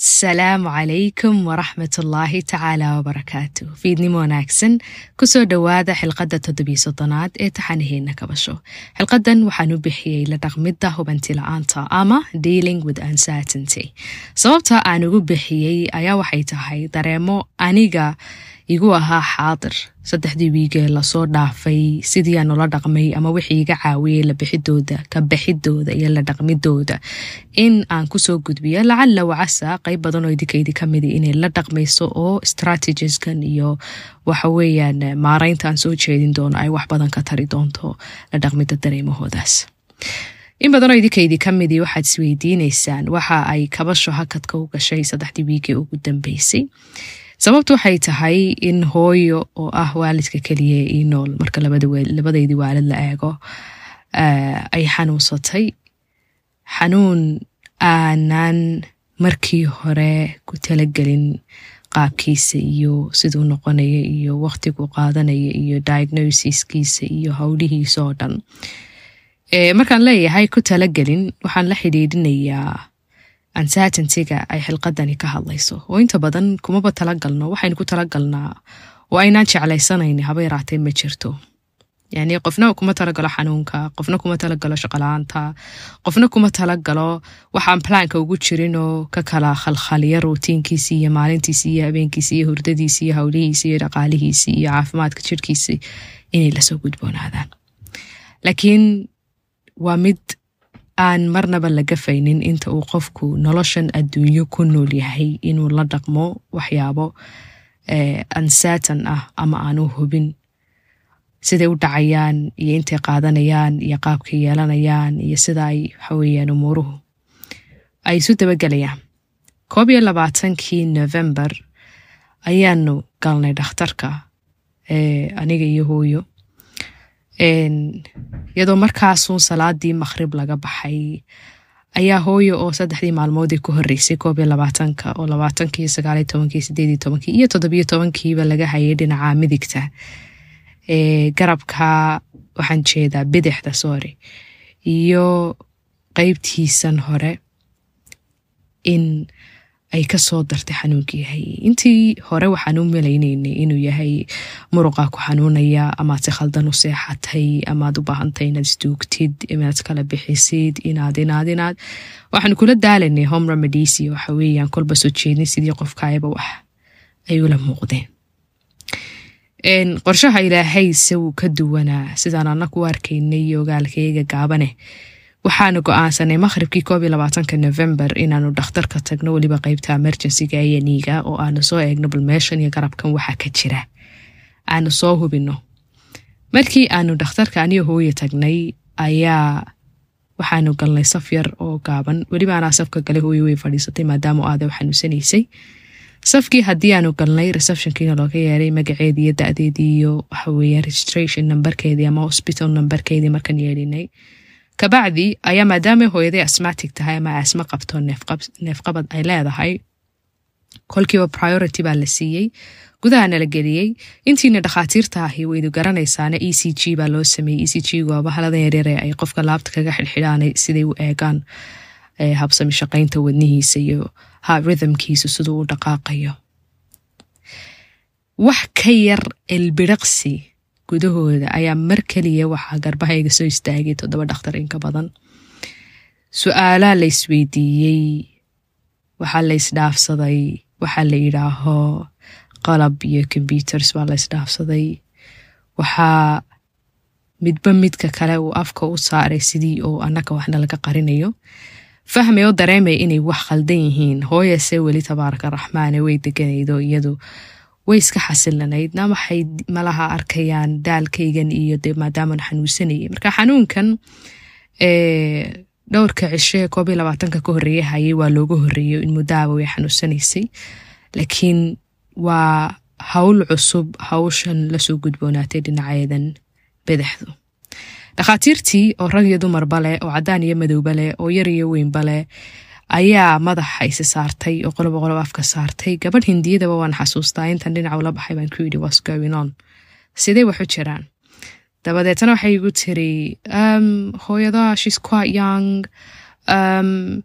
asalaamu calaykum waraxmatullaahi tacaala wabarakaatu fiidnimo wanaagsan kusoo dhowaada xilqadda toddobiyo soddonaad ee taxanaheena kabasho xilqadan waxaan u bixiyey la dhaqmidda hubanti la-aanta ama dealing with uncertainty sababta aan ugu bixiyey ayaa waxay tahay dareemo aniga igu ahaa xaadir saddexdii wiigee lasoo dhaafay sidii aan ula dhaqmay ama wixii iga caawiyey la bixidooda ka bixidooda iyo la dhaqmidooda in aan kusoo gudbiyo lacalla wacasa qayb badan oo idinkaydii kamida inay la dhaqmayso oo strategieskan iyo waxaweyaan maaraynta aan soo jeedin doono ay wax badan ka tari doonto la dhaqmida dareemahoodaas in badanoo idinkaydii kamidii waxaad isweydiineysaan waxa ay kabasho hakadka u gashay saddexdii wiigee ugu dambeysay sababtu waxay tahay in hooyo oo ah waalidka keliya ii nool marka labadaydii waalid la eego ay xanuunsatay xanuun aanan markii hore ku talagelin qaabkiisa iyo siduu noqonaya iyo waqtigu qaadanaya iyo diagnosiskiisa iyo howlihiisa oo dhan markaan leeyahay ku talagelin waxaan la xidhiidhinayaa uncertaintyga ay xilqadani ka hadlayso oo inta badan kumaba talagalno waxaynu ku talagalnaa oo aynaan jeclaysanayni haba yaraatee ma jirto yani qofna kuma talagalo xanuunka qofna kuma talagalo shaqala-aanta qofna kuma talagalo waxaan plaanka ugu jirinoo ka kala khalkhaliya ruutiinkiisi iyo maalintiisi iyo habeenkiisi iyo hurdadiisi iyo howlihiisi iyo dhaqaalihiisi iyo caafimaadka jirhkiisi inay lasoo gudboonaadaan laakiin waa mid aan marnaba laga faynin inta uu qofku noloshan adduunyo ku nool yahay inuu la dhaqmo waxyaabo uncertain ah ama aanu hubin siday u dhacayaan iyo intay qaadanayaan iyo qaabkay yeelanayaan iyo sida ay waxaweyaan umuuruhu ay isu dabagelayaan koob iyo labaatankii november ayaanu galnay dhakhtarka aniga iyo hooyo iyadoo markaasuun salaadii maqhrib laga baxay ayaa hooyo oo saddexdii maalmoodii ku horeysay koob iyo labaatanka oo labaatankii sagaaliyo tobankii sideediyo tobankii iyo toddobiyo tobankiiba laga hayay dhinaca midigta garabka waxaan jeedaa bidixda sorry iyo qeybtiisan hore in ay kasoo dartay xanuunkii yahay intii hore waxaan u malaynaynay inuu yahay muruqa ku xanuunaya amaad si khaldan u seexatay amaad u baahantay inaad isduugtid inaad kala bixisid inaad inaad inaad waxaan kula daalanay home remedies iyo waxa weeyaan kolba soo jeedin sidii qofkaayaba wax ay ula muuqdeen qorshaha ilaahay se wuu ka duwanaa sidaan anaku u arkaynay iyo ogaalkayga gaabane waxaanu go-aansanay maqhribkii koob iyo labaatanka november inaanu dhakhtarka tagno weliba qeybta emergencyga ayaniga oo aanu soo eegno bal meeshan iyo garabkan waxaa ka jira aanu soo hubino markii aanu dhakhtarka aniyo hooye tagnay ayaa waxaanu galnay saf yar oo gaaban weliba anaa safka gale hooye way fadhiisatay maadaama aada u xanuunsanaysay safkii haddii aanu galnay receptionkiina looga yeeray magaceedii iyo da-deedii iyo waxaweeye registration numberkeedii ama hospital numberkeedii markaan yeelinay kabacdi ayaa maadaama hooyaday asmatic tahay ama asma qabto neefqabad ay leedahay kolkiiba priority baa la siiyey gudahana la geliyey intiina dhakhaatiirta ahi waydu garanaysaana e c g baa loo sameeyey e c g waa bahaladan yaryare ay qofka laabta kaga xidhxidhaan siday u eegaan habsami shaqaynta wadnihiisa iyo rhythmkiisu siduu u dhaqaaqayo wax ka yar elbiraqsi gudahooda ayaa mar keliya waxaa garbahayga soo istaagay toddoba dhakhtar inka badan su-aalaa la isweydiiyey waxaa la isdhaafsaday waxaa la yidhaaho qalab iyo computers baa la isdhaafsaday waxaa midba midka kale uu afka u saaray sidii oo annaga waxna laga qarinayo fahmay oo dareemay inay wax khaldan yihiin hooyase weli tabaaraka raxmaane way deganaydo iyadu way iska xasilanaydna waxay malaha arkayaan daalkaygan iyo de maadaaman xanuunsanayay marka xanuunkan dhowrka cishe koob iyo labaatanka ka horreeye hayay waa looga horreeyo in muddaaba way xanuunsanaysay laakiin waa howl cusub hawshan lasoo gudboonaatay dhinaceedan badaxdu dhakhaatiirtii oo rag iyo dumarba leh oo caddaan iyo madowba leh oo yar iyo weynba leh ayaa madaxa isi saartay oo qoloba qolob afka saartay gabadh hindiyadaba waan xasuustaa intan dhinaca ula baxay baan ku yidhi was going on sidee waxu jiraan dabadeetna waxay igu tiri hooyada shes quite young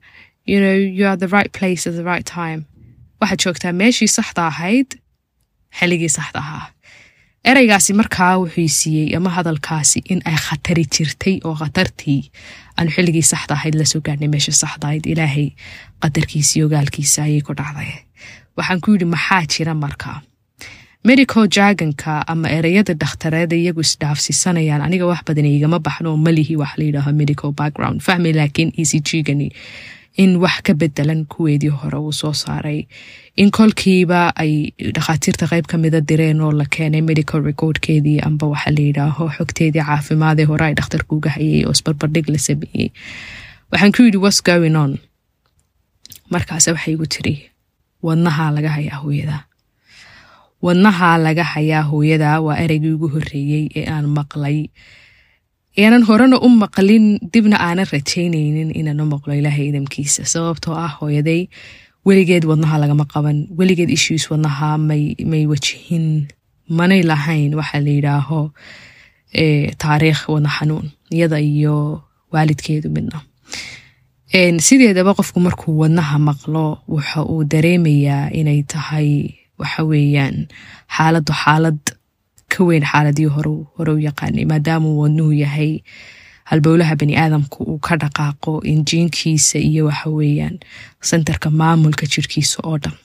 you know you are the right place at the right time waxaad joogtaa meeshii saxda ahayd xilligii saxda ahaa ereygaasi markaa wuxuu siiyey ama hadalkaasi in ay khatari jirtay oo khatartii aanu xilligii saxda ahayd lasoo gaarnay meesha saxda ahayd ilaahay qadarkiisii ogaalkiisa ayay ku dhacday waxaan ku yidhi maxaa jira markaa medical jargonka ama ereyada dhakhtareeda iyagu isdhaafsiisanayaan aniga wax badan igama baxno oo malihi wax la yidhaaho medical background fahmi laakiin e c g-gani in wax ka bedelan kuweedii hore uu soo saaray in kolkiiba ay dhakhaatiirta qayb ka mida direen oo la keenay medical recordkeedii amba waxa la yidhaaho xogteedii caafimaadee hore ay dhakhtarku uga hayay oo isbarbardhig la sameeyey waxaan ku yidhi whats going on markaase waxay igu tiri wadnahaa laga hayaa hooyada wadnahaa laga hayaa hooyada waa ereygii ugu horreeyey ee aan maqlay aanan horena u maqlin dibna aanan rajaynaynin inaan u maqlo ilaahay idamkiisa sababtoo ah hooyaday weligeed wadnaha lagama qaban weligeed issues wadnaha may wajihin manay lahayn waxa la yidhaaho taariikh wadna xanuun iyada iyo waalidkeedu midna sideedaba qofku markuu wadnaha maqlo waxa uu dareemayaa inay tahay waxa weeyaan xaaladdu xaalad ka weyn xaaladii hore u yaqaanay maadaamuu wadnuhu yahay halbowlaha bani aadamku uu ka dhaqaaqo injiinkiisa iyo waxa weeyaan sentarka maamulka jirkiisa oo dhan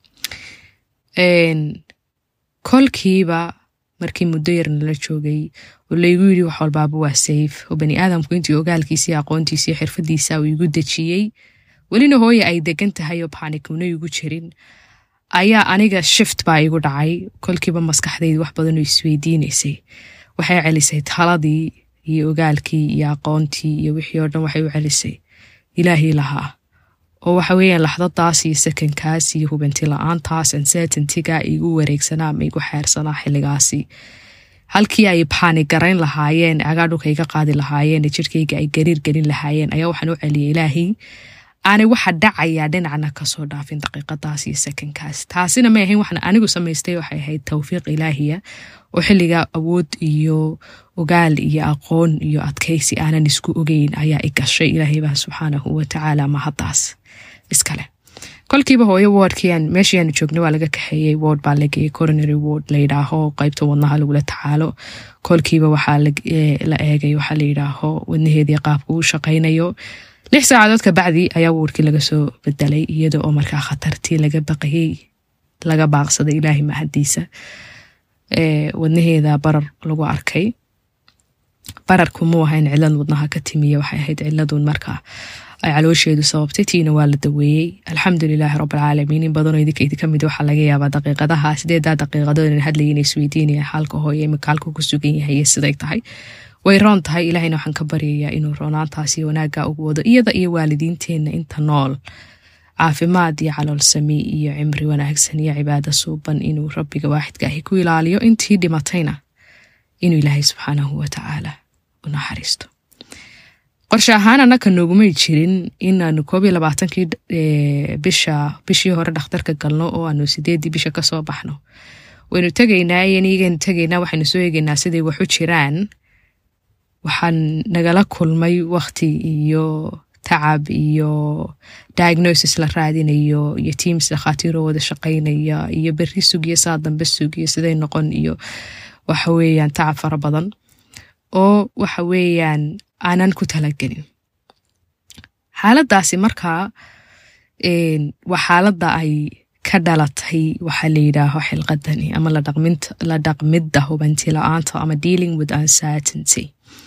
kolkiiba markii muddo yar nala joogay oo laygu yidhi wax walbaaba waa sayf oo bani aadamku intii ogaalkiisa iyo aqoontiisa iyo xirfadiisa uu igu dejiyey welina hooye ay degan tahay oo baanikuna igu jirin ayaa aniga shift baa igu dhacay kolkiiba maskaxdaydi wax badanoo isweydiinaysay waxay celisay taladii iyo ogaalkii iyo aqoontii iyo wixii oo dhan waxay u celisay ilaahii lahaa oo waxa weeyaan laxdadaas iyo sakankaas iyo hubanti la-aantaas uncertaintiga igu wareegsanaa ama igu xeersanaa xilligaasi halkii ay baani garayn lahaayeen cagaa dhulka iga qaadi lahaayeen jirkayga ay gariir gelin lahaayeen ayaa waxaan u celiyay ilaahii aanay waxa dhacayaa dhinacna kasoo dhaafin daqiiqadaas iyo sakankaas taasina may ahayn waxna anigu samaystay waxay ahayd towfiiq ilaahiya oo xilligaa awood iyo ogaal iyo aqoon iyo adkaysi aanan isku ogeyn ayaa i gashay ilaahay baa subxaanahu watacaala mahaddaas iskale kolkiiba hooyo wordkiian meeshii aanu joognay waa laga kaxeeyey word baa lageeyey coronary word layidhaaho qeybta wadnaha lagula tacaalo kolkiiba waxaa la eegay waxaa layidhaaho wadnaheedii qaabka uu shaqaynayo lix saacadood ka bacdi ayaa wordkii laga soo bedelay iyada oo markaa khatartii laga baqayey laga baaqsaday ilaahay mahadiisa wadnaheeda barar lagu arkay bararku muu ahayn cilad wadnaha ka timiya waxay ahayd ciladun markaa ay caloosheedu sababtay tiina waa la daweeyey alxamdulilaahi rabbilcaalamiin in badanoo idinka idinka mid waxaa laga yaabaa daqiiqadaha sideedaa daqiiqadood in hadlaya inay isweydiinaya xaalka hooye imika halka ku sugan yahay iyo siday tahay way roon tahay ilaahayna waxaan ka baryayaa inuu roonaantaasi wanaagga ugu wado iyada iyo waalidiinteenna inta nool caafimaad iyo caloolsami iyo cimri wanaagsan iyo cibaado suuban inuu rabbiga waaxidka ahi ku ilaaliyo intii dhimatayna inuu ilaahay subxaanahu watacaala u naxariisto qorshe ahaan annaka noogumay jirin inaanu koob iyo labaatankii bisha bishii hore dhakhtarka galno oo aanu sideedii bisha kasoo baxno waynu tegaynaa iyaniigaynu tegaynaa waxaynu soo eegaynaa siday waxu jiraan waxaan nagala kulmay wakti iyo tacab iyo diagnosis la raadinayo iyo teams dhakhaatiiroo wada shaqaynaya iyo berri sugiyo saa dambe sugiyo siday noqon iyo waxa weeyaan tacab fara badan oo waxa weeyaan aanan ku talagelin xaaladdaasi markaa waa xaaladda ay ka dhalatay waxaa la yidhaaho xilqadani ama la dhaqmidda hubanti la-aanta ama dealing with uncertainty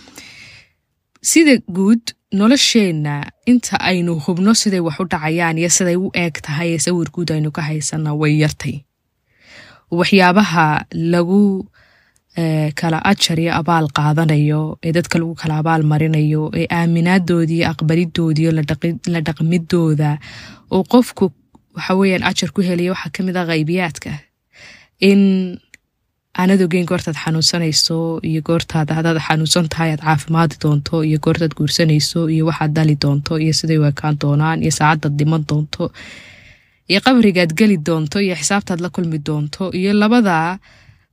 sida guud nolosheenna inta aynu hubno siday wax u dhacayaan iyo siday u eeg tahay ee sawir guud aynu ka haysana way yartay waxyaabaha lagu kala ajar iyo abaal qaadanayo ee dadka lagu kala abaal marinayo ee aaminaadoodiiyo aqbalidoodiiyo la dhaqmidooda oo qofku waxa weeyaan ajar ku helaya waxaa kamid ah qaybiyaadka in aanad ogeyn goortaad xanuunsanayso iyo goortaad hadaad xanuunsan tahay aad caafimaadi doonto iyo goortaad guursanayso iyo waxaad dali doonto iyo siday u ekaan doonaan iyo saacadaad dhiman doonto iyo qabrigaad geli doonto iyo xisaabtaad la kulmi doonto iyo labada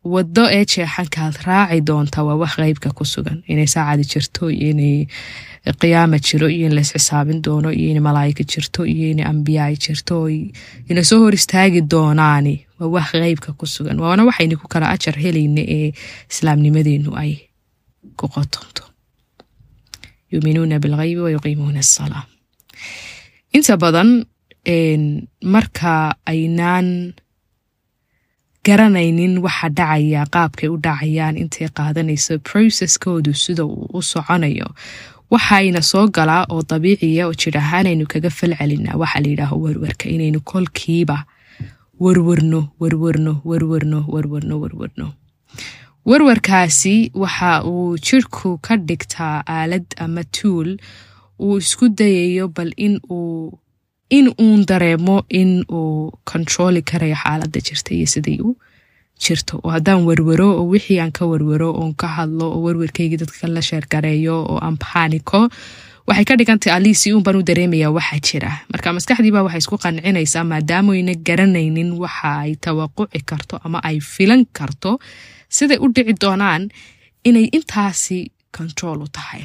waddo ee jeexankaad raaci doonta waa wax qeybka ku sugan inay saacadi jirto iyo inay qiyaama jiro iyo in lays xisaabin doono iyo in malaa'ika jirto iyo in ambiyaay jirto inay soo hor istaagi doonaani waa wax qeybka ku sugan waana waxaynu ku kala ajar helayna ee islaamnimadeenu ay ku qotonto yuuminuuna bilghaybi wa yuqiimuuna asalaa inta badan marka aynaan garanaynin waxa dhacaya qaabkay u dhacayaan intay qaadanayso processkoodu sida uu u soconayo waxayna soo galaa oo dabiiciya oo jir ahaanaynu kaga fal celinaa waxaa la yidhaaho werwerka inaynu kolkiiba werwerno werwerno werwerno werwerno werwerno werwarkaasi waxa uu jirku ka dhigtaa aalad ama tuul uu isku dayayo bal in uu in uun dareemo in uu kontrooli karayo xaaladda jirta iyo siday u jirto oo haddaan werwero oo wixii aan ka werwero oon ka hadlo oo werwerkaygii dadka la sheergareeyo oo aan baaniko waxay ka dhigantay aliisi uun baan u dareemayaa waxa jira marka maskaxdiiba waxay isku qancinaysaa maadaamoyna garanaynin waxa ay tawaquci karto ama ay filan karto siday u dhici doonaan inay intaasi control u tahay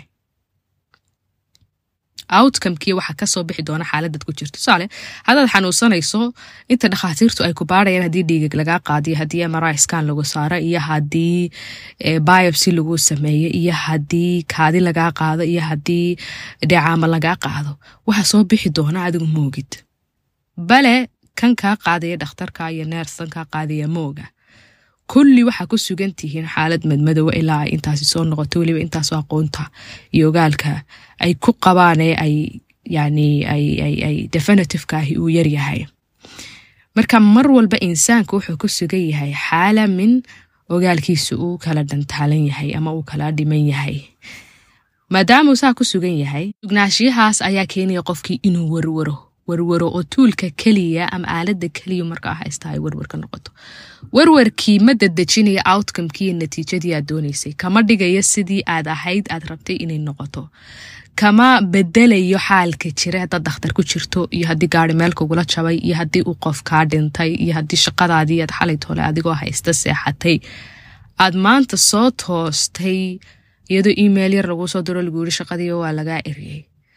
outcomekii waxaa kasoo bixi doona xaaladad ku jirto tusaale haddaad xanuunsanayso inta dhakhaatiirtu ay ku baarayaan haddii dhiigag lagaa qaadiyo haddii mri scan lagu saaro iyo haddii biopsy lagu sameeyo iyo haddii kaadi lagaa qaado iyo haddii dheecaama lagaa qaado waxaa soo bixi doona adigu moogid bale kan kaa qaadaya dhakhtarka iyo neerstan kaa qaadaya mooga kulli waxaa ku sugan tihiin xaalad madmadowa ilaa ay intaasi soo noqoto weliba intaasoo aqoonta iyo ogaalka ay ku qabaan ee ay yani ay definitiveka ahi uu yaryahay marka mar walba insaanku wuxuu ku sugan yahay xaala min ogaalkiisa uu kala dhantaalan yahay ama uu kala dhiman yahay maadaamuu saa ku sugan yahay sugnaashiyahaas ayaa keenaya qofkii inuu warwaro warwaro oo tuulka keliya ama aalada keliya markaa haysta ay warwarka noqoto warwarkii ma dadejinaya outcomekii iyo natiijadii aad doonaysay kama dhigayo sidii aad ahayd aad rabtay inay noqoto kama bedelayo xaalka jira haddaad dakhtar ku jirto iyo haddii gaari meel kugula jabay iyo haddii uu qof kaa dhintay iyo haddii shaqadaadii aad xalay toole adigoo haysta seexatay aad maanta soo toostay iyadoo email yar laguu soo diro lagu yiri shaqadiiba waa lagaa eriyey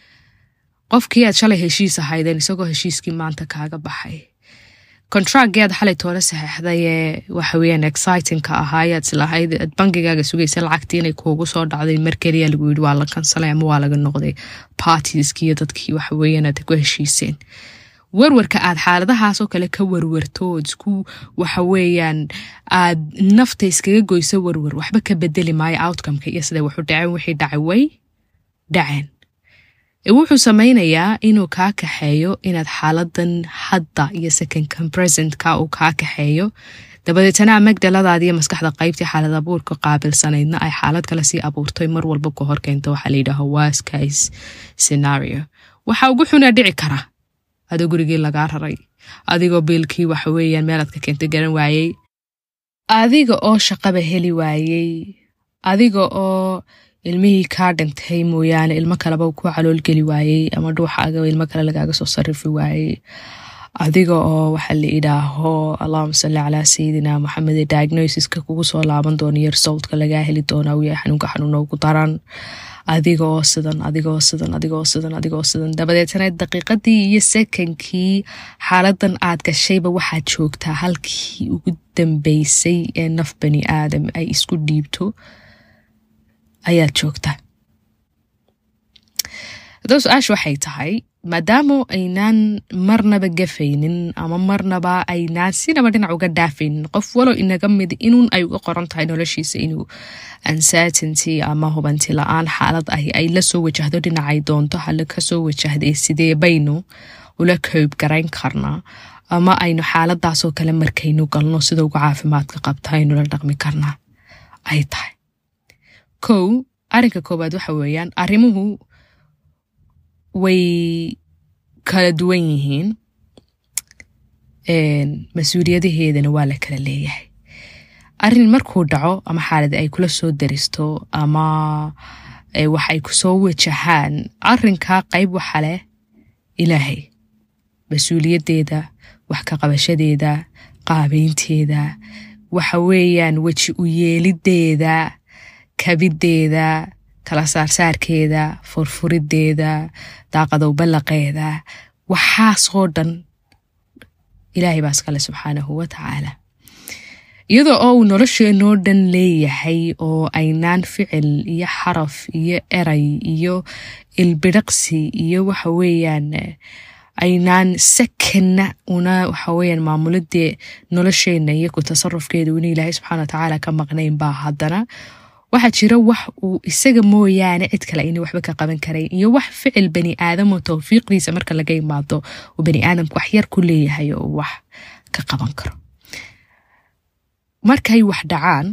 qofkii aad shalay heshiis ahaydeen isagoo heshiiskii maanta kaaga baxay contractgii aad xalay toole saxeixday ee waxaweyaan excitingka ahaayaad islahayd aad bangigaaga sugaysa lacagtii inay kuugu soo dhacday mar keliya lagu yiri waa la kansalay ama waa laga noqday partieskii iyo dadkii waxaweyaan aad ku heshiiseen warwarka aad xaaladahaasoo kale ka warwarto ood isku waxaweeyaan aad nafta iskaga goyso warwar waxba ka bedeli maayo outcomeka iyo siday waxu dhaceen wixii dhacay way dhaceen wuxuu samaynayaa inuu kaa kaxeeyo inaad xaaladan hadda iyo secondkan presentka uu kaa kaxeeyo dabadeetana amagdaladaadiiyo maskaxda qaybtii xaalad abuurka qaabilsanaydna ay xaalad kale sii abuurtay mar walba ka horkeynta waxaa layidhaaha wascase scenario waxa ugu xunaa dhici kara adoo gurigii lagaa raray adigoo biilkii waxaweyaan meelaad ka keentay garan waayey adiga oo shaqaba heli waayey adiga oo ilmihii kaa dhintay mooyaane ilmo kaleba ku caloolgeli waayey ama dhuuxaaga ilmo kale lagaaga soo sarifi waayey adiga oo waxa la idhaaho allahuma salli calaa sayidina maxamed ee diagnosiska kugu soo laaban doona iyo resultka lagaa heli doona uu yahay xanuunka xanuuna ugu daran adiga oo sidan adiga oo sidan adiga oo sidan adiga oo sidan dabadeetana daqiiqadii iyo sekankii xaaladan aad gashayba waxaad joogtaa halkii ugu dambeysay ee naf bani aadam ay isku dhiibto ayaad joogtaa haddaba su-aasha waxay tahay maadaama aynaan marnaba gafaynin ama marnaba aynaan sinaba dhinac uga dhaafaynin qof walow inaga mid inuun ay uga qoran tahay noloshiisa inuu uncertainty ama hubanti la-aan xaalad ahi ay la soo wajahdo dhinacay doonto hale kasoo wajahday sidee baynu ula koob garayn karnaa ama aynu xaaladaasoo kale markaynu galno sida uga caafimaadka qabta aynula dhaqmi karnaa ay tahay kow arrinka koowaad waxa weeyaan arrimuhu way kala duwan yihiin mas-uuliyadaheedana waa la kala leeyahay arrin markuu dhaco ama xaaladi ay kula soo daristo ama waxay kusoo wajahaan arrinkaa qayb waxa leh ilaahay mas-uuliyaddeeda wax ka qabashadeeda qaabeynteeda waxa weeyaan weji u yeelideeda kabiddeeda kala saarsaarkeeda furfurideeda daaqadow ballaqeeda waxaasoo dhan ilaahay baa iskale subxaanahu wa tacaala iyadoo oo uu nolosheenoo dhan leeyahay oo aynaan ficil iyo xaraf iyo eray iyo ilbidhaqsi iyo waxa weeyaan aynaan sakanna una waxa weeyaan maamuladee nolosheenna iyo ku tasarufkeeda una ilaahay subxana wa tacaala ka maqnayn baa haddana waxaa jira wax uu isaga mooyaane cid kale ayna waxba ka qaban karayn iyo wax ficil bani aadamo towfiiqdiisa marka laga imaado uu bani aadamku wax yar ku leeyahay oo wax ka qaban karo markay wax dhacaan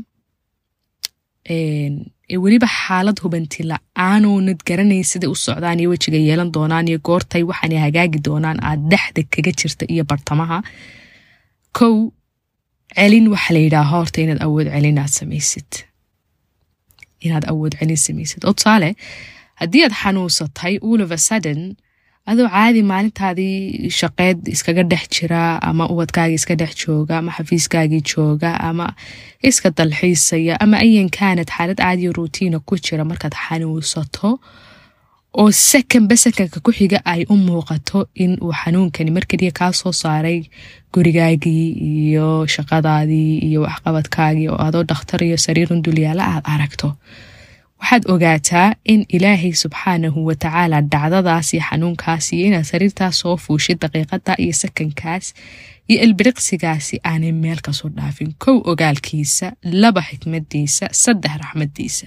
ee weliba xaalad hubanti la-aanoonad garanayn siday u socdaan iyo wejiga yeelan doonaan iyo goortay waxaanay hagaagi doonaan aad dhexda kaga jirta iyo bartamaha kow celin waxa la yidhaaha horta inaad awood celin aad samaysid inaad awood celin samaysid oo tusaale haddii aad xanuunsatay all of a sudden adoo caadi maalintaadii shaqeed iskaga dhex jira ama ubadkaagii iska dhex jooga ama xafiiskaagii jooga ama iska dalxiisaya ama ayan kaanad xaalad caadiyo ruutiina ku jira markaad xanuunsato oo sakanba sakanka ku xiga ay u muuqato in uu xanuunkani markeliya kaa soo saaray gurigaagii iyo shaqadaadii iyo waxqabadkaagii oo adoo dhakhtar iyo sariirun dulyaala aad aragto waxaad ogaataa in ilaahay subxaanahu wa tacaala dhacdadaas iyo xanuunkaas iyo inaad sariirtaas soo fuushid daqiiqada iyo sakankaas iyo ilbiriqsigaasi aanay meel kasoo dhaafin kow ogaalkiisa laba xikmadiisa saddex raxmadiisa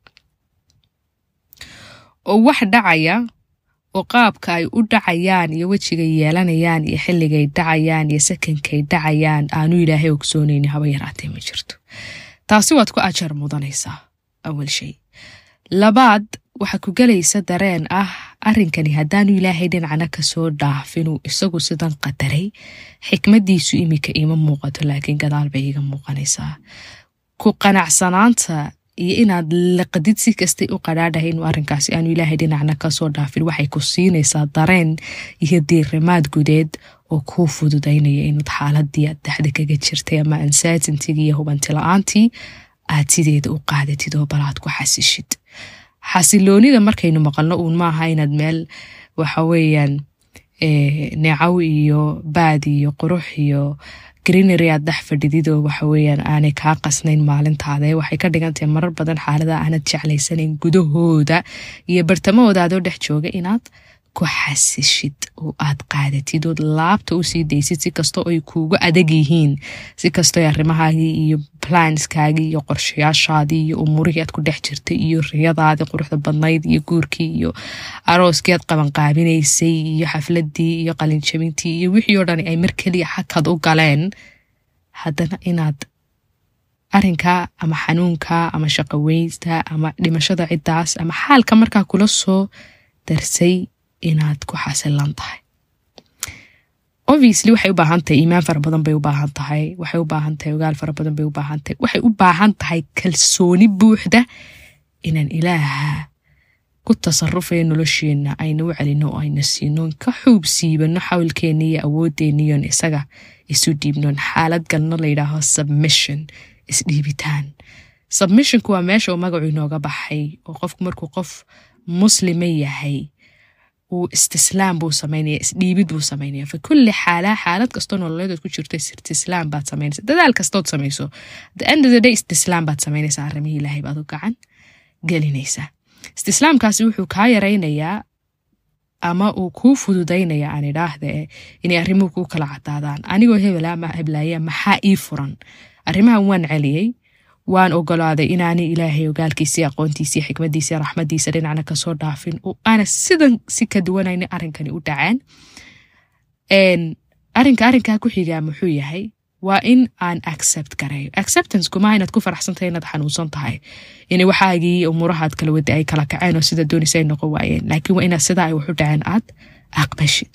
oo wax dhacaya oo qaabka ay u dhacayaan iyo wejigay yeelanayaan iyo xilligay dhacayaan iyo sakankay dhacayaan aanu ilaahay ogsoonayni haba yaraatee ma jirto taasi waad ku ajar mudanaysaa awal shay labaad waxaa ku gelaysa dareen ah arrinkani haddaanu ilaahay dhinacna kasoo dhaafinuu isagu sidan qadaray xikmadiisu imika iima muuqato laakiin gadaal bay iga muuqanaysaa ku qanacsanaanta iyo inaad laqadid si kastay u qadhaadhahay inuu arrinkaasi aanu ilaahay dhinacna kasoo dhaafin waxay ku siinaysaa dareen iyo diirimaad gudeed oo kuu fududaynaya inaad xaaladii aad dhexda kaga jirtay ama ansatintigii iyo hubanti la-aantii aad sideeda u qaadatid oo balaad ku xasishid xasiloonida markaynu maqalno uun maaha inaad meel waxa weeyaan neecaw iyo baad iyo qurux iyo greenery aad dhex fadhidid oo waxa weeyaan aanay kaa qasnayn maalintaada waxay ka dhigantahay marar badan xaalada aanad jeclaysanayn gudahooda iyo bartamahooda adoo dhex jooga inaad ku xasishid oo aad qaadatid ood laabta usii daysid si kastoo ay kuuga adag yihiin si kastoo arrimahaagii iyo planskaagii iyo qorshayaashaadii iyo umuurihii aad ku dhex jirtay iyo riyadaadii quruxda badnayd iyo guurkii iyo arooskii aad qabanqaabinaysay iyo xafladii iyo qalinjabintii iyo wixii oo dhan ay mar keliya xakad u galeen haddana inaad arrinka ama xanuunka ama shaqaweynta ama dhimashada ciddaas ama xaalka markaa kula soo darsay inaad ku xasilan tahay obviously waxay u baahan tahay iimaan fara badan bay u baahan tahay waxay u baahan tahay ogaal fara badan bay u baahan tahay waxay u baahan tahay kalsooni buuxda inaan ilaaha ku tasarufaya nolosheenna ayna u celino oo ayna siinoon ka xuub siibano xawlkeenna iyo awoodeenniyon isaga isu dhiibnoon xaalad galno layidhaaho submission isdhiibitaan submissionku waa meesha uu magacu inooga baxay oo qofku markuu qof muslima yahay uu istislaam buu samaynaya isdhiibid buu samaynaya fa kulli xaala xaalad kastoo nololeedood ku jirto istislaam baad samaynaysa dadaal kastood samayso the end of the day istislaam baad samaynaysaa arrimihii ilaahay baad u gacan gelinaysaa istislaamkaasi wuxuu kaa yaraynayaa ama uu kuu fududaynaya aan idhaahde inay arrimuhu kuu kala cadaadaan anigoo hebela ama heblaaya maxaa ii furan arrimahan waan celiyey waan ogolaaday inaanay ilaahay ogaalkiisii aqoontiisii xikmadiisii raxmadiisa dhinacna kasoo dhaafin oo aana sidan si ka duwanayna arrinkani u dhaceen arrinka arrinkaa ku xigaa muxuu yahay waa in aan accept gareeyo acceptance kumaa inaad ku faraxsantahay inaad xanuunsan tahay in waxaagii umuurahaad kala wada ay kala kaceen oo sida doonaysa ay noqon waayeen laakiin waa inaad sidaa ay waxu dhaceen aad aqbashid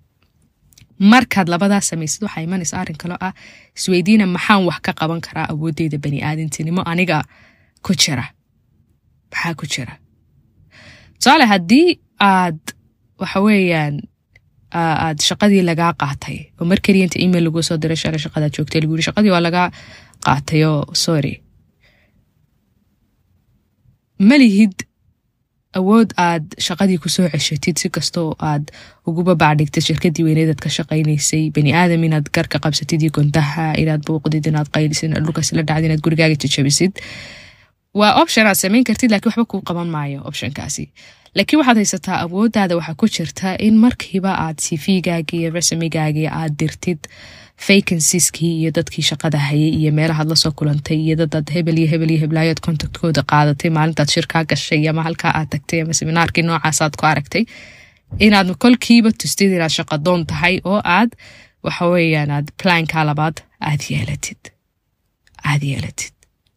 markaad labadaas samaysid waxaa imanaysa arrin kaloo ah isweydiina maxaan wax ka qaban karaa awoodeyda bani aadamtinimo aniga ku jira maxaa ku jira tusaale haddii aad waxa weeyaan aad shaqadii lagaa qaatay oo mar keliya inta email lagu soo diray shalay shaqadaad joogtay lagu yiri shaqadii waa lagaa qaatay oo sorry ma lihid awood aad shaqadii kusoo ceshatid si kastoo aad uguba baacdhigtid shirkadii weyneedaad ka shaqaynaysay bani aadam inaad garka qabsatid iyo gondaha inaad buuqdid inaad qaylisid inaad dhulkaas la dhacdid inaad gurigaaga jajabisid waa option aad samayn kartid laakiin waxba kuu qaban maayo optionkaasi laakiin waxaad haysataa awooddaada waxaa ku jirta in markiiba aad cv-gaagii iyo resumigaagii aad dirtid vacansieskii iyo dadkii shaqada hayay iyo meelahaad lasoo kulantay iyo dadaad hebel iyo hebel iyo heblaayood contactkooda qaadatay maalintaad shirkaa gashay ama halkaa aad tagtay ama seminaarkii noocaasaad ku aragtay inaad kolkiiba tustid inaad shaqadoon tahay oo aad waxa weeyaan aad planka labaad aad yeelatid aad yeelatid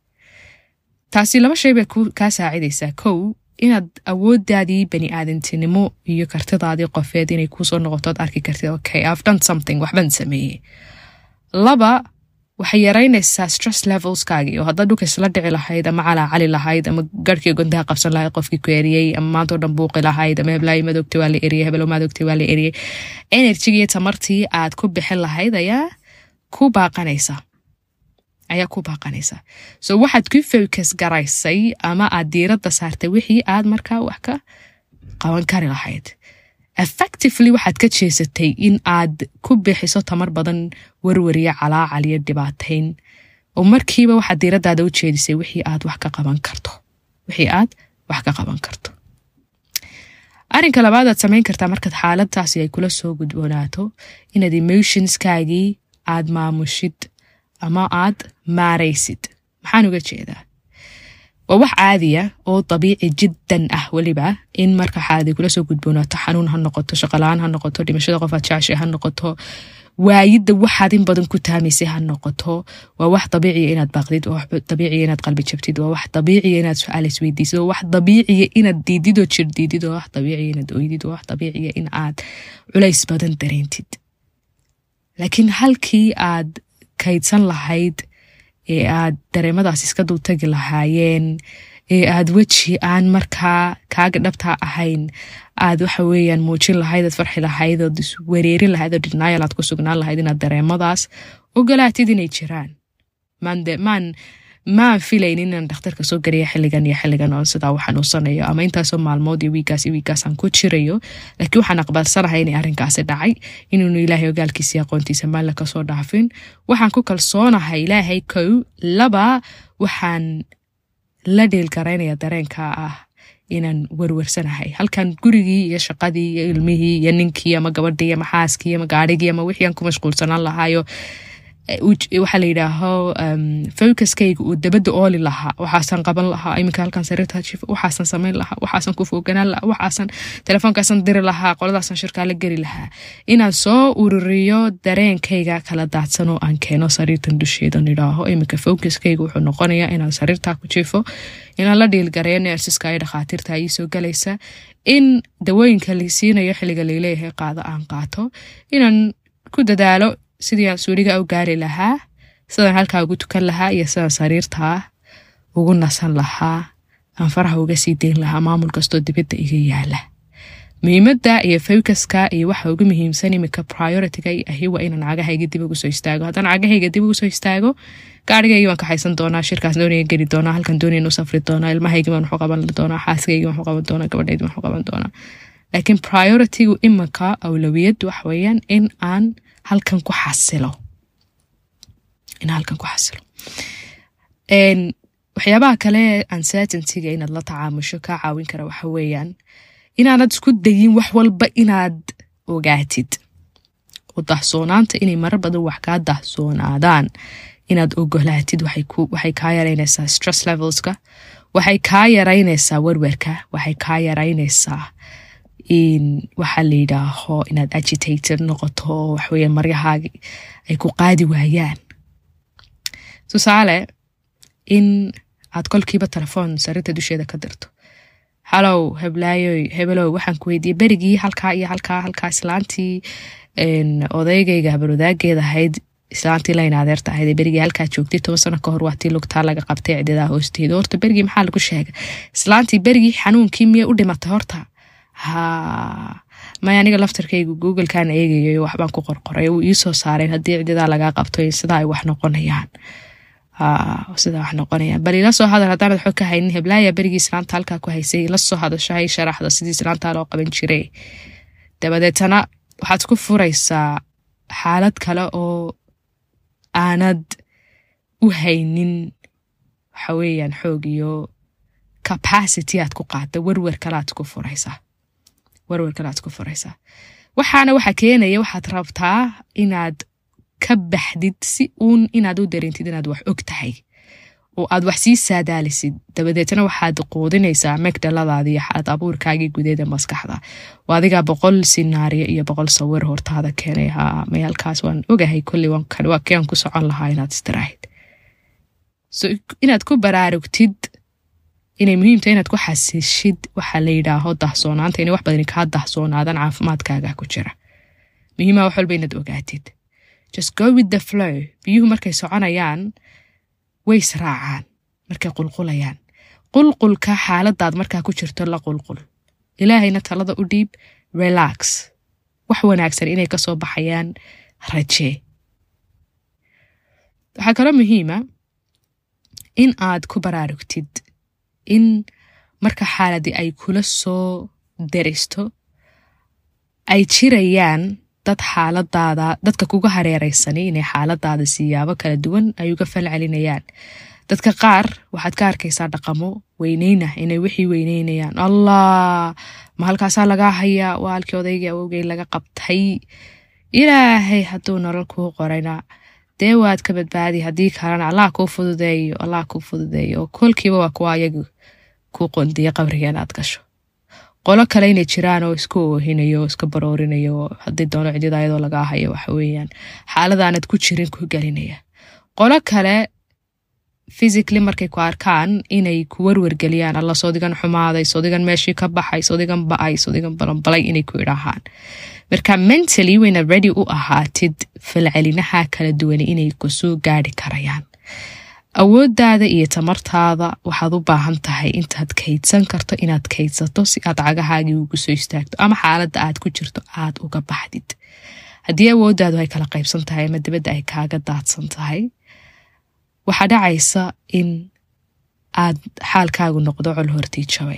taasi laba shay bay kaa saacidaysaa kow inaad awooddaadii bani aadantinimo iyo kartidaadii qofeed inay kuusoo noqotood arki kartid okay i've done something waxbaan sameeyey laba waxay yaraynaysaa stress levelskaagii oo haddaad dhulka isla dhici lahayd ama calaacali lahayd ama garhkii gondaha qabsan lahayd qofkii ku eriyey ama maantao dhan buuqi lahayd ama heblaayi madogta waa la eriyey hebelo madogta waa la eriyey enerjigii tamartii aad ku bixin lahayd ayaa ku baaqanaysa ayaa ku baaqanaysa so waxaad ku focus garaysay ama aad diiradda saartay wixii aad markaa wax ka qaban kari lahayd effectively waxaad ka jeesatay in aad ku bixiso tamar badan warwariya calaacal iyo dhibaatayn oo markiiba waxaad diiraddaada u jeedisay wixii aad wax ka qaban karto wixii aad wax ka qaban karto arrinka labaad aad samayn kartaa markaad xaaladtaasi ay kula soo gudboonaato inaad emotionskaagii aad maamushid ama aad maaraysid maxaan uga jeedaa waa wax caadiya oo dabiici jiddan ah weliba in marka xaaladi kula soo gudboonaato xanuun ha noqoto shaqola-aan ha noqoto dhimashada qof aad jeceshay ha noqoto waayidda waxaad in badan ku taamaysay ha noqoto waa wax dabiiciya inaad baaqdid waa wax dabiiciya inaad qalbi jabtid waa wax dabiiciya inaad su-aal isweydiisid waa wax dabiiciya inaad diidid oo jir diidid waa wax dabiiciya inaad oydid waa wax dabiiciya in aad culays badan dareentid laakiin halkii aad kaydsan lahayd ee aad dareemadaas iska dultagi lahaayeen ee aad weji aan markaa kaaga dhabtaa ahayn aad waxa weeyaan muujin lahayd aad farxi lahayd ood iswereerin lahayd oo denial aad ku sugnaan lahayd inaad dareemadaas ogolaatid inay jiraan maan maan filayn inaan dhakhtarka soo gariya xilligan iyo xilligan oo sidaa u xanuunsanayo ama intaasoo maalmood iyo wiigaas iyo wiigaasaan ku jirayo laakiin waxaan aqbalsanahay inay arrinkaasi dhacay inuunu ilaahay ogaalkiisii aqoontiisa maalla kasoo dhaafin waxaan ku kalsoonahay ilaahay kow laba waxaan la dhiilgaraynaya dareenka ah inaan werwersanahay halkan gurigii iyo shaqadii iyo ilmihii iyo ninkii ama gabadhii ama xaaskii ama gaarigii ama wixii aan ku mashquulsanaan lahaayo waxaa la yidhaaho focuskayga uu dabadda ooli lahaa waxaasan qaban lahaa iminka halkan sariirta jif waxaasan samayn lahaa waxaasan ku foganaan lahaa waxaasan telefoonkaasan diri lahaa qoladaasan shirkaa la geli lahaa inaan soo ururiyo dareenkayga kala daadsan oo aan keeno sariirtan dusheedan idhaaho iminka focuskayga wuxuu noqonayaa inaan sariirtaa ku jifo inaan la dhiilgareeyo neersiska iyo dhakhaatiirta ii soo galaysa in dawooyinka la siinayo xilliga laleeyahay qaado aan qaato inaan ku dadaalo sidii aan suuriga u gaari lahaa sidaan halkaa ugu tukan lahaa iyo sidaan sariirtaa ugu nasan lahaa aan faraha uga sii dayn lahaa maamul kastoo dibadda iga yaala muhiimadda iyo focuska iyo waxa ugu muhiimsan iminka prioritiga ahi waa inaan cagahayga dib ugu soo istaago haddaan cagahayga dib ugu soo istaago gaarigaygi waan kaxaysan doonaa shirkaas doonaya geli doonaa halkan doonaya u safri doonaa ilmahaygi waan waxu qaban doonaa xaaskaygi waan waxu qaban doonaa gabadhaydi waan waxu qaban doonaa laakiin prioritigu iminka awlawiyad waxa weeyaan in aan halkan ku xasilo in halkan ku xasilo waxyaabaha kale uncertaintyga inaad la tacaamusho kaa caawin kara waxa weeyaan inaanad isku dayin wax walba inaad ogaatid oo dahsoonaanta inay marar badan wax kaa dahsoonaadaan inaad ogolaatid waxay kaa yaraynaysaa stress levelska waxay kaa yaraynaysaa werwerka waxay kaa yaraynaysaa in waxaa la yidhaaho inaad agitated noqoto oo waxweya maryahaagi ay ku qaadi waayaan tusaale in aad kolkiiba telefoon sariirta dusheeda ka dirto halow heblaayoy hebelow waxaan ku weydiiyey berigii halkaa iyo halkaa halkaa islaantii odaygayga habalwadaageed ahayd islaantii layna adeerta ahayd ee berigii halkaa joogtay toban sano ka hor waa tii lugtaa laga qabtay cididaa hoosteeda horta berigii maxaa lagu sheegay islaantii berigii xanuunkii miyay u dhimatay horta ha maya aniga laftarkaygu googlekan eegayo waxbaan ku qorqoray wuu iisoo saareen haddii cididaa lagaa qabto sidaa ay wax noqonayaan sidaa wax noqonayaan bal ila soo hadal haddaanad xog ka haynin heblaaya berigii islaanta halkaa ku haysay ila soo hadasho hay sharaxda sidii islaantaa loo qaban jiray dabadeetana waxaad ku furaysaa xaalad kale oo aanad u haynin waxa weeyaan xoog iyo capacity aad ku qaada werwer kalead ku furaysaa werwer kalead ku furaysaa waxaana waxa keenaya waxaad rabtaa inaad ka baxdid si uun inaad u dareentid inaad wax og tahay oo aad wax sii saadaalisid dabadeetna waxaad quudinaysaa megdhaladaadi iyo xaalad abuurkaagii gudeeda maskaxda waa adigaa boqol sinaariyo iyo boqol sawir hortaada keenay ha mayalkaas waan ogahay kolley waa keen ku socon lahaa inaad istiraahid so inaad ku baraarugtid inay muhiimta inaad ku xasishid waxaa la yidhaaho dahsoonaanta inay wax badani kaa dahsoonaadaan caafimaadkaaga ku jira muhiima wax walba inaad ogaatid just go with the flow biyuhu markay soconayaan way israacaan markay qulqulayaan qulqulka xaaladaad markaa ku jirto la qulqul ilaahayna talada u dhiib relax wax wanaagsan inay ka soo baxayaan rajee waxaa kaloo muhiima in aad ku baraarugtid in marka xaaladii ay kula soo deristo ay jirayaan dad xaaladaada dadka kuga hareereysani inay xaaladaada siyaabo kala duwan ay uga fal celinayaan dadka qaar waxaad ka arkaysaa dhaqamo weyneyna inay wixii weyneynayaan allah ma halkaasaa lagaa hayaa waa halkii odaygii awowgay laga qabtay ilaahay hadduu nolol kuu qorayna dee waad ka badbaadi haddii kalena allah kuu fududeeyo allah kuu fududeeyo oo kolkiiba waa kuwa ayagu kuu qondiya qabriga inaad gasho qolo kale inay jiraan oo isku oohinayo oo iska baroorinayo haddii doono cidida ayadoo lagaa hayo waxa weeyaan xaaladaanad ku jirin ku gelinaya qolo kale physically markay ku arkaan inay ku warwargeliyaan alla soodigan xumaaday soodigan meeshii ka baxay soodigan ba-ay soodigan balanbalay inay ku idhaahaan marka mentally wayna ready u ahaatid falcelinaha kala duwan inay kusoo gaari karayaan awoodaada iyo tamartaada waxaad u baahan tahay intaad kaydsan karto inaad kaydsato si aad cagahaagii ugu soo istaagto ama xaaladda aad ku jirto aad uga baxdid haddii awoodaadu ay kala qaybsan tahay ama dibadda ay kaaga daadsan tahay waxaa dhacaysa in aad xaalkaagu noqdo col hortii jabay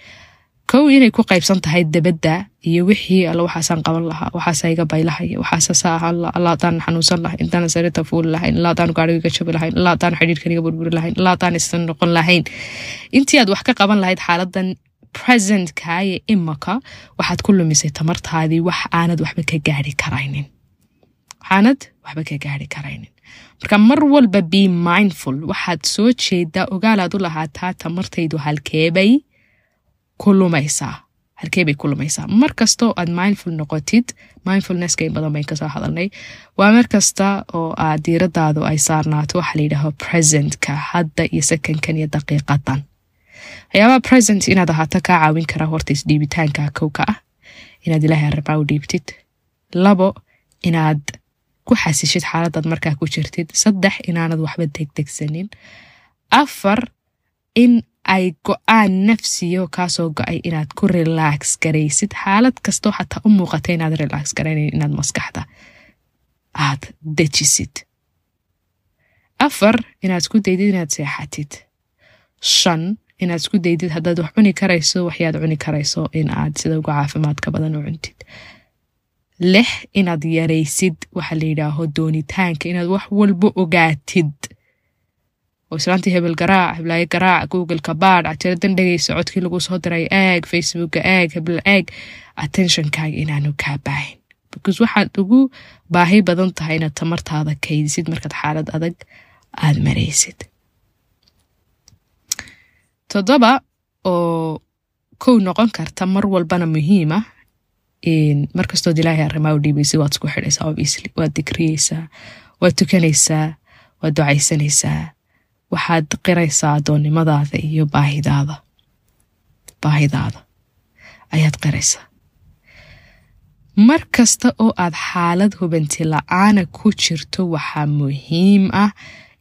kow inay ku qaybsan tahay dabadda iyo wixii alla waxaasaan qaban lahaa waxaasa iga baylahaya waxaasasa ahaan la alla haddaan xanuunsan lahayn intaan sarita fuuli lahayn illa haddaan gaariga iga jabi lahayn illa haddaan xidhiirkan iga burburi lahayn illa haddaan isan noqon lahayn intii aad wax ka qaban lahayd xaaladan presentka iyo imaka waxaad ku lumisay tamartaadii wax aanad waxba ka gaari karaynin waxaanad waxba ka gaari karaynin marka mar walba be mindful waxaad soo jeedaa ogaalaad u lahaataa tamartaydu halkeebay ku lumaysaa halkeebay ku lumaysaa mar kastoo aad mindful noqotid mindfulnesska in badan bayn kasoo hadalnay waa mar kasta oo aad diiradaadu ay saarnaato waxaa la yidhaaho presentka hadda iyo sekonkan iyo daqiiqadan waxyaabaha present inaad ahaato kaa caawin karaa horta isdhiibitaanka kowka ah inaad ilaahay arabaa u dhiibtid labo inaad ku xasishid xaaladaad markaa ku jirtid saddex inaanad waxba degdegsanin afar in ay go-aan nafsiyo kaasoo go-ay inaad ku relax garaysid xaalad kastoo xataa u muuqata inaad relax garaynayn inaad maskaxda aad dejisid afar inaad isku daydid inaad seexatid shan inaad isku daydid haddaad wax cuni karayso waxyaad cuni karayso in aad sida uga caafimaadka badan u cuntid lix inaad yaraysid waxaa la yidhaaho doonitaanka inaad wax walba ogaatid oo islaantii hebel garaac heblaayo garaac googleka baadh cajiradan dhegaysa codkii lagu soo diray eeg facebooka eeg hebel eeg attentionkaaga inaanu kaa baahin because waxaad ugu baahi badan tahay inaad tamartaada kaydisid markaad xaalad adag aada maraysid toddoba oo kow noqon karta mar walbana muhiima markastood ilaahay arrimaa u dhiibaysid waad isku xidhaysaa obviously waad dikriyeysaa waad tukanaysaa waad ducaysanaysaa waxaad qiraysaa addoonnimadaada iyo baahidaada baahidaada ayaad qiraysaa mar kasta oo aad xaalad hubanti la-aana ku jirto waxaa muhiim ah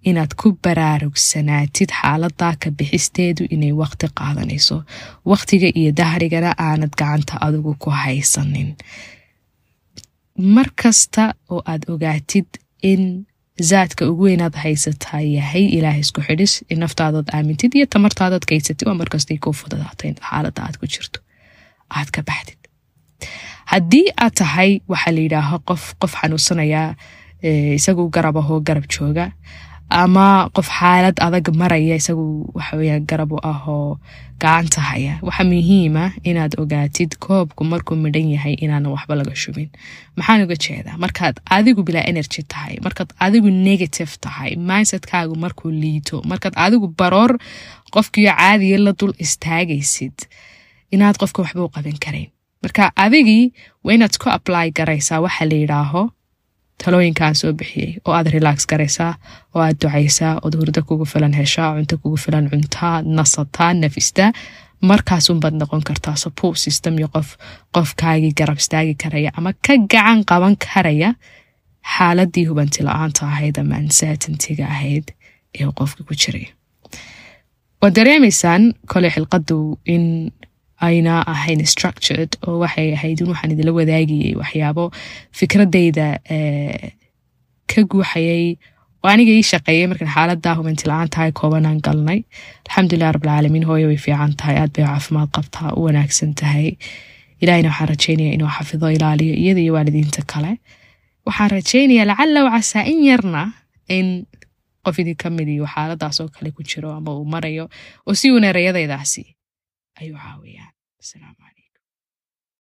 inaad ku baraarugsanaatid xaaladaa ka bixisteedu inay waqti qaadanayso waqtiga iyo dahrigana aanad gacanta adigu ku haysanin mar kasta oo aad ogaatid in zaadka ugu weynaad haysataa yahay ilaah isku xidhis in naftaadood aamintid iyo tamartaadaad kaysatid waa markastay kuu fududaato in xaalada aad ku jirto aad ka baxdid haddii aad tahay waxaa la yidhaaho qof qof xanuunsanaya isagu garab ahoo garab jooga ama qof xaalad adag maraya isagu waxaweya garab u ahoo gacanta haya waxaa muhiima inaad ogaatid koobku markuu midhan yahay inaanan waxba laga shubin maxaan uga jeedaa markaad adigu bilaa energy tahay markaad adigu negative tahay mindsetkaagu markuu liito markaad adigu baroor qofkiyo caadiya la dul istaagaysid inaad qofka waxba u qaban karayn marka adigii waa inaad ku apply garaysaa waxa la yidhaaho talooyinkaan soo bixiyey oo aad relax garaysaa oo aad ducaysaa ood hurdo kugu filan heshaa cunto kugu filan cuntaa nasataa nafistaa markaasunbaad noqon kartaa support system iyo qof qofkaagii garab istaagi karaya ama ka gacan qaban karaya xaaladii hubanti la-aanta ahayd ama uncertaintiga ahayd ee qofka ku jiray waad dareemaysaan koley xilqadu in ayna ahayn structured oo waxay ahayd in waxaan idila wadaagayay waxyaabo fikradayda ka guuxayay oo aniga ii shaqeeyay markaan xaalada hubanti la-aan tahay koobanaan galnay alxamdulilah rabbilcaalamiin hooyo way fiican tahay aad bay caafimaad qabtaa u wanaagsan tahay ilahina waxaan rajeynaya inuu xafido ilaaliyo iyada iyo waalidiinta kale waxaan rajeynaya lacala wacasaa in yarna in qof idin ka mid iyo xaaladaas oo kale ku jiro ama uu marayo oo si uun erayadaydaasi ayuu caawiyaan asalaamu calaykum